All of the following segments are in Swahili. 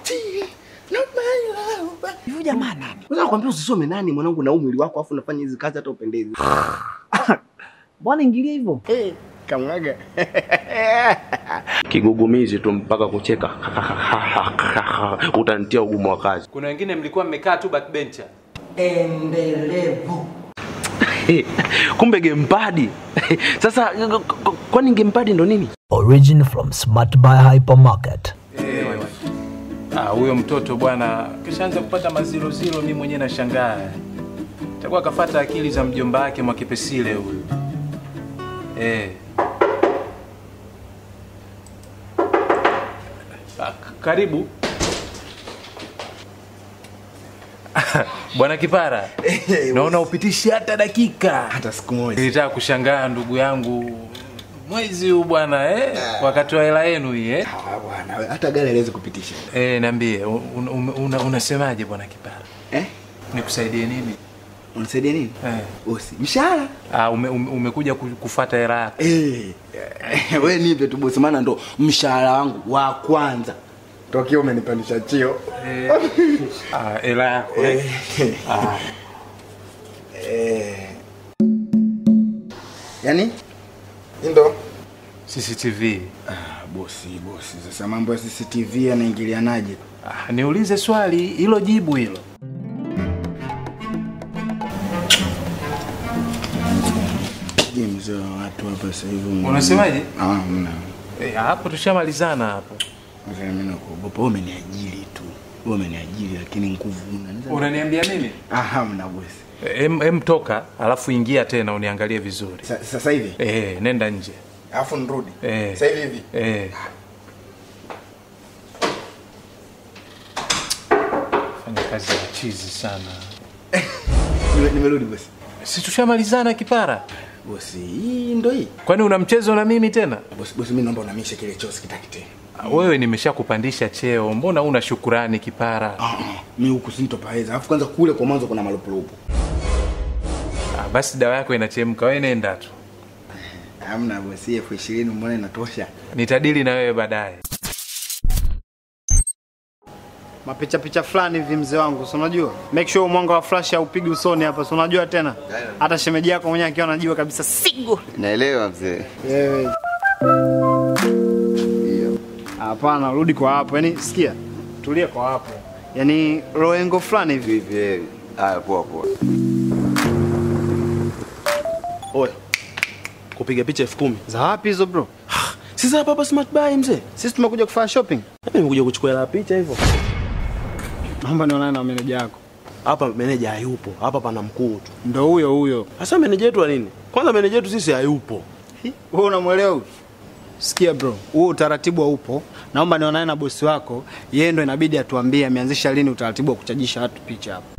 Not my love. Hivi jamaa nani? Unaweza kuambia usisome nani mwanangu na umwili wako afu unafanya hizi kazi hata upendezi. Bwana ingilia hivyo. Eh, kamwaga. Kigugumizi tu mpaka kucheka. Utanitia ugumu wa kazi. Kuna wengine mlikuwa mmekaa tu backbencher. Endelevu. Kumbe gamepad. Sasa kwani gamepad ndo nini? Origin from Smart Buy Hypermarket. Ah, huyo mtoto bwana kishaanza kupata maziroziro, mimi mwenyewe nashangaa. Takuwa akafata akili za mjomba wake Mwakipesile huyu. Eh. Ah, k- karibu bwana Kipara, naona upitishi hata dakika. Hata siku moja. Nilitaka kushangaa ndugu yangu, mwezi huu bwana eh, wakati wa hela yenu hii eh. Ah, bwana, we, hata gari haliwezi kupitisha. Eh, niambie un, un, una, unasemaje bwana Kipara? Eh? Nikusaidie nini? Unasaidia nini? Eh. Bosi, mshahara. Ah, ume, ume, umekuja ku- kufuata hela yako. Eh. Wewe nipe tu bosi maana ndo mshahara wangu wa kwanza. Tokio umenipandisha chio. Ah, hela yako. Eh. Ah, Eh. Yaani? Ndo. CCTV. Ah, bosi, bosi. Sasa mambo ya CCTV yanaingilianaje? Ah, niulize swali hilo jibu hilo. Je, mzee wa watu hapa sasa hivi. Unasemaje? Ah, mna. Eh, hapo tushamalizana hapo. Mzee mimi nakuogopa. Wewe umeniajiri tu. Wewe umeniajiri lakini nguvu una. Unaniambia mimi? Ah, hamna bosi. Em, em toka, alafu ingia tena uniangalie vizuri. Sa- Sasa hivi Eh, nenda nje. alafu nirudi. Eh. Sasa hivi hivi. Eh. Fanya kazi ya chizi sana. Nime- Nimerudi bosi. Si tushamalizana kipara? Bosi, hii ndo hii. Kwani una mchezo na mimi tena? Bosi, bosi mimi naomba unamishe kile choo sikitaki tena. Ah, Wewe nimeshakupandisha cheo, mbona una shukurani kipara? Ah, ah, mimi huku sintopaweza. Alafu kwanza kule kwa mwanzo kuna malupulupu. Ah, basi dawa yako inachemka, wewe nenda tu, Hamna bosi, elfu ishirini mbona inatosha? nitadili na wewe baadaye. mapicha picha fulani hivi mzee wangu, si unajua, make sure mwanga wa flash haupigi usoni hapa, si unajua tena, hata shemeji yako mwenyewe akiwa anajua kabisa sigo Naelewa mzee. wewe. Hapana, rudi kwa hapo, yani sikia, tulia kwa hapo, yani roengo fulani hivi. Vipi eh? Haya poa poa. Oya. Kupiga picha elfu kumi. Za wapi hizo bro? Sasa hapa hapa smart buy mzee. Sisi tumekuja kufanya shopping. Mimi nimekuja kuchukua hela ya picha hivyo. Naomba nionane na meneja yako. Hapa meneja hayupo. Hapa pana mkuu tu. Ndo huyo huyo. Sasa meneja wetu wa nini? Kwanza meneja wetu sisi hayupo. Wewe unamwelewa huyu? Sikia bro, huo utaratibu haupo. Naomba nionane na bosi wako, yeye ndo inabidi atuambie ameanzisha lini utaratibu wa kuchajisha watu picha hapa.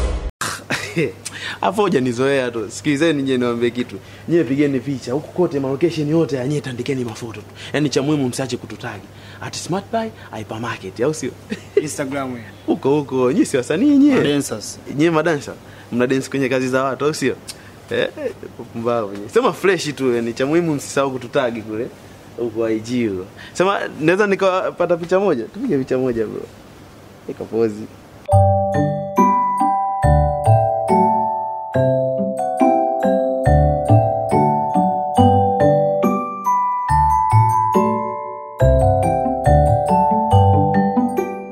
Hapo hoja nizoea tu. Sikilizeni nyie niwaambie kitu. Nyie pigeni picha huku kote ma location yote ya nyie tandikeni mafoto tu. Yaani cha muhimu msiache kututagi. At Smart Buy Hypermarket au sio? Instagram wewe. Huko huko nyie si wasanii nyie. Dancers. Nyie madansa. Mna dance kwenye kazi za watu au sio? Eh, pumbavu nyie. Sema fresh tu yani cha muhimu msisahau kututagi kule. Huko IG huko. Sema naweza nikapata picha moja? Tupige picha moja bro. Ika pozi.